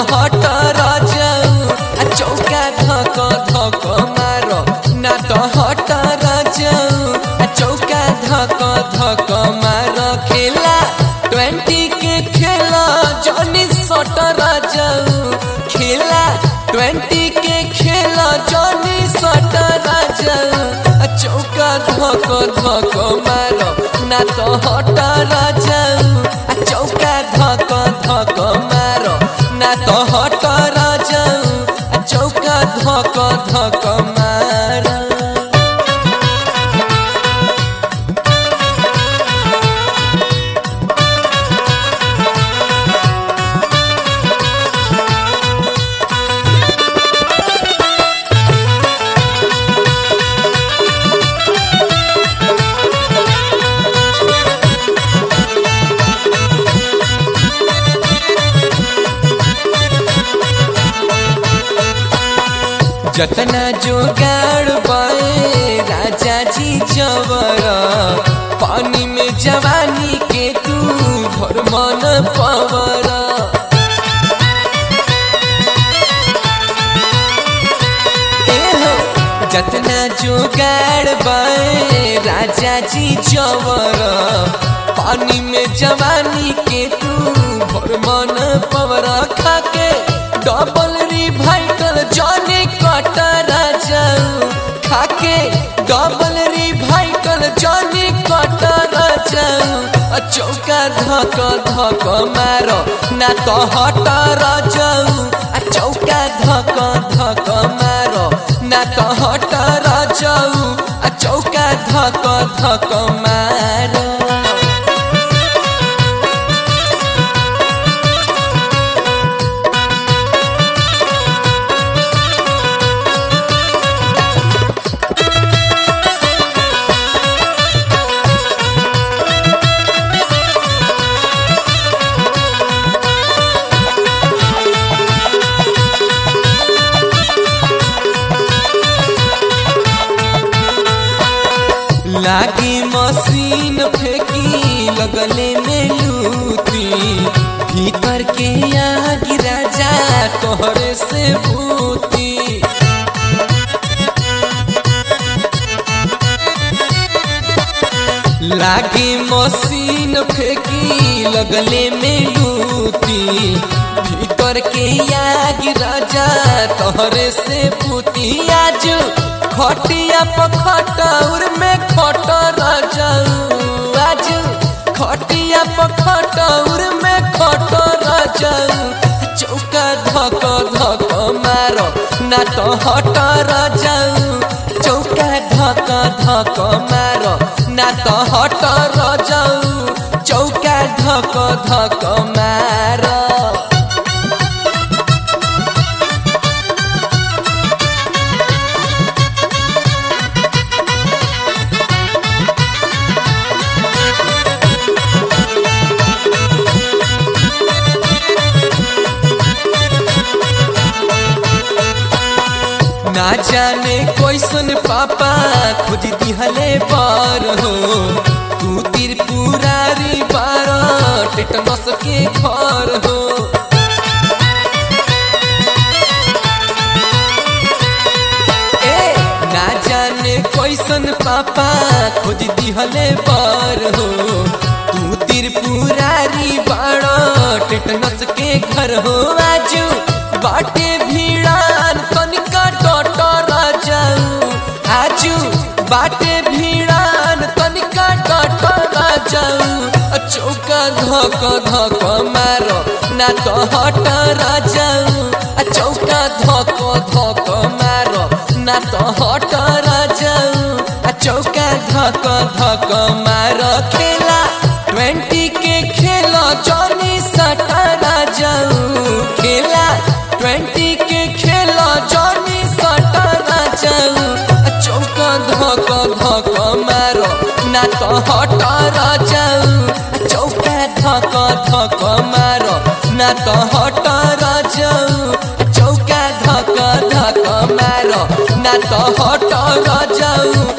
हट राजाऊ आ चौका धक धक मारो ना तो हट राजाऊ आ चौका धक धक मारो खेला ट्वेंटी के खेला जॉनी सट राजाऊ खेला ट्वेंटी के खेला जॉनी सट राजाऊ आ चौका धक धक मारो ना तो हट राजाऊ आ चौका धक धक मारो ना तो हट राजाऊ आ चौका धक धक मारो जतना जोगाड़ बाए राजा जी जवर पानी में जवानी के तू भर मन पवर एहो, जतना जोगाड़ बाए राजा जी जवर पानी में जवानी के तू भर मन पवर खाके डबल रिवाइटल जॉनी कटर जाऊ खाके डबल रिवाइटल जॉनी कटर जाऊ आ चौका धक धक मारो ना तो हटर जाऊ आ चौका धक धक मारो ना तो हटर जाऊ आ चौका धक धक मारो लागी मशीन फेंकी लगले में लूटी भीतर के आग राजा तोहरे से भूती लागी मशीन फेंकी लगले में लूटी भीतर के आग राजा तोहरे से भूती आज खटिया पखटौर में खट रजाऊ आज खटिया पखटौर में खट रजाऊ चौका धक धक मारो ना तो हट रजाऊ चौका धक धक मारो ना तो हट रजाऊ चौका धक धक मारो ना जाने कैसन पापा खोज दिहले बार हो तू त्रिपुरारी बार टेटनस के घर हो ए ना जाने कैसन पापा खोज दिहले बार हो तू त्रिपुरारी बार टेटनस के घर हो आजू बाटे भीड़ान तनिका डटर जाऊ आजू बाटे भीड़ान तनिका डटर जाऊ चौका धक धक मारो ना तो हट जाऊ चौका धक धक मारो ना तो हट जाऊ चौका धक धक मारो खेला ट्वेंटी के खेला जॉनी सटा जाऊ खेला ट्वेंटी के खेला जॉनी सटा जाऊ चौका धक धक मारो ना तो हट जाऊ चौका धक धक मारो ना तो हट जाऊ चौका धक धक मारो ना तो हट जाऊ